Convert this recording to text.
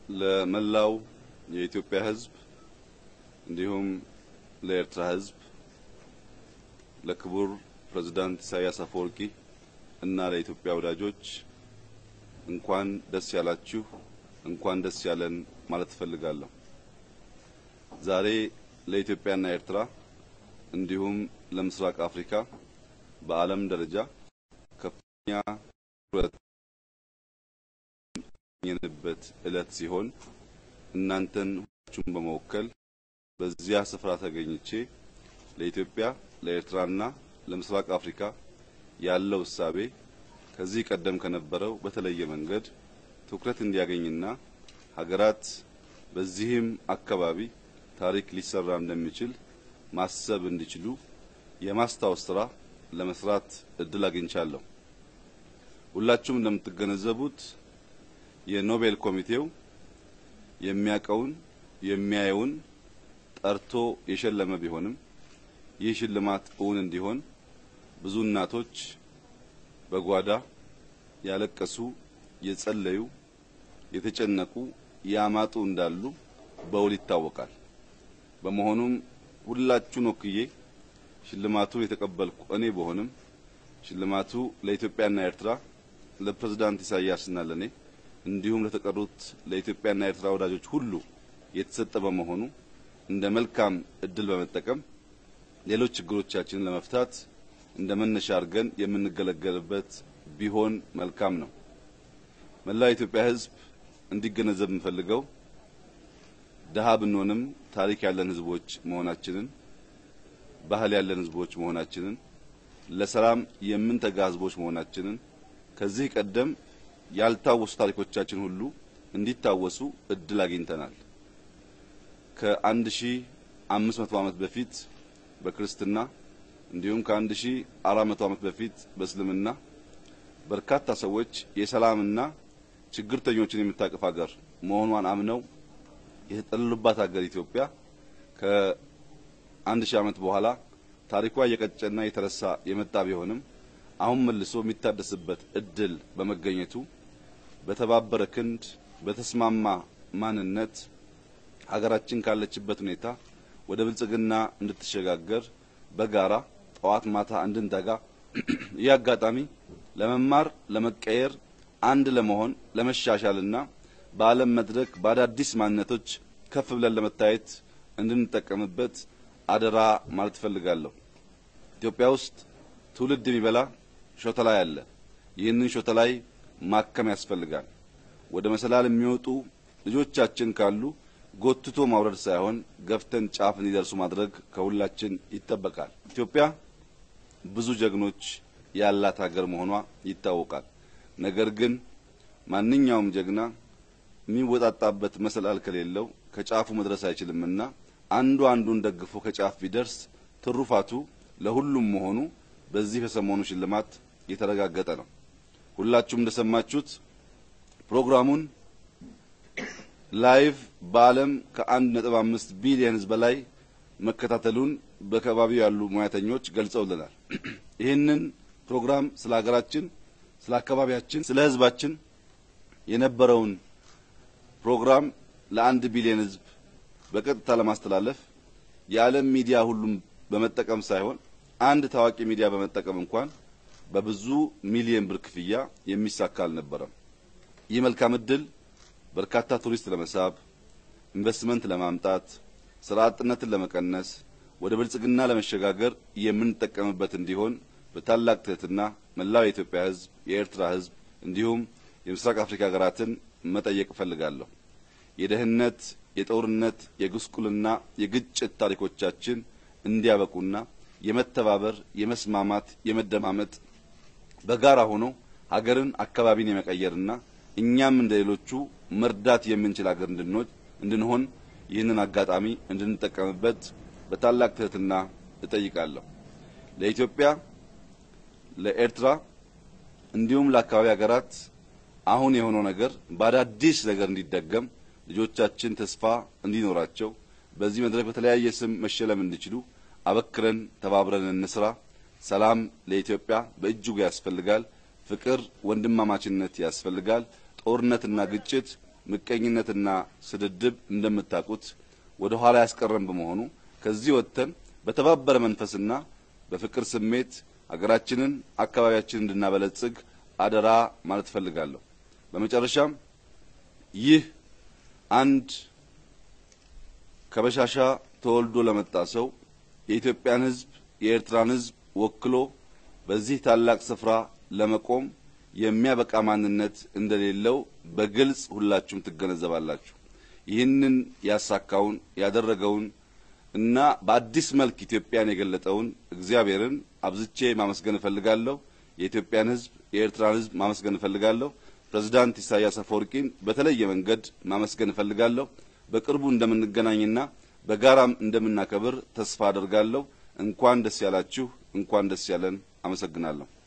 ለመላው የኢትዮጵያ ሕዝብ እንዲሁም ለኤርትራ ሕዝብ ለክቡር ፕሬዝዳንት ኢሳያስ አፈወርቂ እና ለኢትዮጵያ ወዳጆች እንኳን ደስ ያላችሁ፣ እንኳን ደስ ያለን ማለት እፈልጋለሁ። ዛሬ ለኢትዮጵያና ኤርትራ እንዲሁም ለምስራቅ አፍሪካ በዓለም ደረጃ ከፍተኛ ትኩረት ያገኘንበት ዕለት ሲሆን እናንተን ሁላችሁም በመወከል በዚያ ስፍራ ተገኝቼ ለኢትዮጵያ ለኤርትራና ለምስራቅ አፍሪካ ያለው እሳቤ ከዚህ ቀደም ከነበረው በተለየ መንገድ ትኩረት እንዲያገኝና ሀገራት በዚህም አካባቢ ታሪክ ሊሰራ እንደሚችል ማሰብ እንዲችሉ የማስታወስ ስራ ለመስራት እድል አግኝቻለሁ። ሁላችሁም እንደምትገነዘቡት የኖቤል ኮሚቴው የሚያቀውን የሚያየውን ጠርቶ የሸለመ ቢሆንም ይህ ሽልማት እውን እንዲሆን ብዙ እናቶች በጓዳ ያለቀሱ፣ የጸለዩ፣ የተጨነቁ፣ ያማጡ እንዳሉ በውል ይታወቃል። በመሆኑም ሁላችሁን ወክዬ ሽልማቱን የተቀበልኩ እኔ በሆንም ሽልማቱ ለኢትዮጵያና ኤርትራ ለፕሬዝዳንት ኢሳያስና ለኔ እንዲሁም ለተቀሩት ለኢትዮጵያና ኤርትራ ወዳጆች ሁሉ የተሰጠ በመሆኑ እንደ መልካም እድል በመጠቀም ሌሎች ችግሮቻችንን ለመፍታት እንደ መነሻ አድርገን የምንገለገልበት ቢሆን መልካም ነው። መላው የኢትዮጵያ ሕዝብ እንዲገነዘብ የምፈልገው ደሃ ብንሆንም ታሪክ ያለን ሕዝቦች መሆናችንን፣ ባህል ያለን ሕዝቦች መሆናችንን፣ ለሰላም የምንተጋ ሕዝቦች መሆናችንን ከዚህ ቀደም ያልታወሱ ታሪኮቻችን ሁሉ እንዲታወሱ እድል አግኝተናል። ከአንድ ሺ አምስት መቶ ዓመት በፊት በክርስትና እንዲሁም ከአንድ ሺ አራት መቶ ዓመት በፊት በእስልምና በርካታ ሰዎች የሰላምና ችግርተኞችን የምታቅፍ ሀገር መሆኗን አምነው የተጠለሉባት ሀገር ኢትዮጵያ ከአንድ ሺህ ዓመት በኋላ ታሪኳ እየቀጨና እየተረሳ የመጣ ቢሆንም አሁን መልሶ የሚታደስበት እድል በመገኘቱ በተባበረ ክንድ በተስማማ ማንነት ሀገራችን ካለችበት ሁኔታ ወደ ብልጽግና እንድትሸጋገር በጋራ ጠዋት ማታ እንድንተጋ ይህ አጋጣሚ ለመማር ለመቀየር አንድ ለመሆን ለመሻሻልና በዓለም መድረክ በአዳዲስ ማንነቶች ከፍ ብለን ለመታየት እንድንጠቀምበት አደራ ማለት እፈልጋለሁ። ኢትዮጵያ ውስጥ ትውልድ የሚበላ ሾተላይ አለ። ይህንን ሾተላይ ማከም ያስፈልጋል። ወደ መሰላል የሚወጡ ልጆቻችን ካሉ ጎትቶ ማውረድ ሳይሆን ገፍተን ጫፍ እንዲደርሱ ማድረግ ከሁላችን ይጠበቃል። ኢትዮጵያ ብዙ ጀግኖች ያላት ሀገር መሆኗ ይታወቃል። ነገር ግን ማንኛውም ጀግና የሚወጣጣበት መሰላል ከሌለው ከጫፉ መድረስ አይችልምና አንዱ አንዱን ደግፎ ከጫፍ ቢደርስ ትሩፋቱ ለሁሉም መሆኑ በዚህ በሰሞኑ ሽልማት የተረጋገጠ ነው። ሁላችሁም እንደሰማችሁት ፕሮግራሙን ላይቭ በዓለም ከአንድ ነጥብ አምስት ቢሊየን ሕዝብ በላይ መከታተሉን በከባቢው ያሉ ሙያተኞች ገልጸውልናል። ይህንን ፕሮግራም ስለ ሀገራችን፣ ስለ አካባቢያችን፣ ስለ ሕዝባችን የነበረውን ፕሮግራም ለአንድ ቢሊየን ሕዝብ በቀጥታ ለማስተላለፍ የዓለም ሚዲያ ሁሉም በመጠቀም ሳይሆን አንድ ታዋቂ ሚዲያ በመጠቀም እንኳን በብዙ ሚሊየን ብር ክፍያ የሚሳካ አልነበረም። ይህ መልካም እድል በርካታ ቱሪስት ለመሳብ፣ ኢንቨስትመንት ለማምጣት፣ ስራ አጥነትን ለመቀነስ፣ ወደ ብልጽግና ለመሸጋገር የምንጠቀምበት እንዲሆን በታላቅ ትህትና መላው የኢትዮጵያ ሕዝብ፣ የኤርትራ ሕዝብ እንዲሁም የምስራቅ አፍሪካ ሀገራትን መጠየቅ እፈልጋለሁ። የደህንነት፣ የጦርነት፣ የጉስቁልና፣ የግጭት ታሪኮቻችን እንዲያበቁና የመተባበር፣ የመስማማት፣ የመደማመጥ በጋራ ሆኖ ሀገርን አካባቢን የመቀየርና እኛም እንደ ሌሎቹ መርዳት የምንችል ሀገር እንድንሆን ይህንን አጋጣሚ እንድንጠቀምበት በታላቅ ትህትና እጠይቃለሁ። ለኢትዮጵያ፣ ለኤርትራ እንዲሁም ለአካባቢ ሀገራት አሁን የሆነው ነገር በአዳዲስ ነገር እንዲደገም ልጆቻችን ተስፋ እንዲኖራቸው በዚህ መድረክ በተለያየ ስም መሸለም እንዲችሉ አበክረን ተባብረን እንስራ። ሰላም ለኢትዮጵያ በእጅጉ ያስፈልጋል። ፍቅር፣ ወንድማማችነት ያስፈልጋል። ጦርነትና ግጭት ምቀኝነትና ስድድብ እንደምታውቁት ወደ ኋላ ያስቀረን በመሆኑ ከዚህ ወጥተን በተባበረ መንፈስና በፍቅር ስሜት ሀገራችንን፣ አካባቢያችንን እንድናበለጽግ አደራ ማለት እፈልጋለሁ። በመጨረሻም ይህ አንድ ከበሻሻ ተወልዶ ለመጣ ሰው የኢትዮጵያን ሕዝብ የኤርትራን ሕዝብ ወክሎ በዚህ ታላቅ ስፍራ ለመቆም የሚያበቃ ማንነት እንደሌለው በግልጽ ሁላችሁም ትገነዘባላችሁ። ይህንን ያሳካውን ያደረገውን እና በአዲስ መልክ ኢትዮጵያን የገለጠውን እግዚአብሔርን አብዝቼ ማመስገን እፈልጋለሁ። የኢትዮጵያን ሕዝብ የኤርትራን ሕዝብ ማመስገን እፈልጋለሁ። ፕሬዝዳንት ኢሳያስ አፈወርቂን በተለየ መንገድ ማመስገን እፈልጋለሁ። በቅርቡ እንደምንገናኝና በጋራም እንደምናከብር ተስፋ አደርጋለሁ። እንኳን ደስ ያላችሁ፣ እንኳን ደስ ያለን። አመሰግናለሁ።